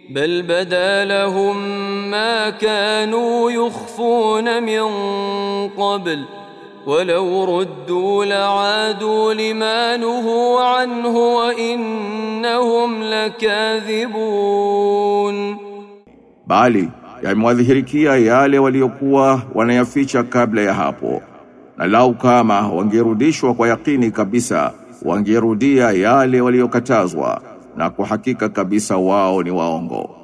بل بدا لهم ما كانوا يخفون من قبل ولو ردوا لعادوا لما نهوا عنه وإنهم لكاذبون bali yamewadhihirikia yale waliokuwa wanayaficha kabla ya hapo na lau kama wangerudishwa kwa yakini kabisa wangerudia yale waliokatazwa na kwa hakika kabisa wao ni waongo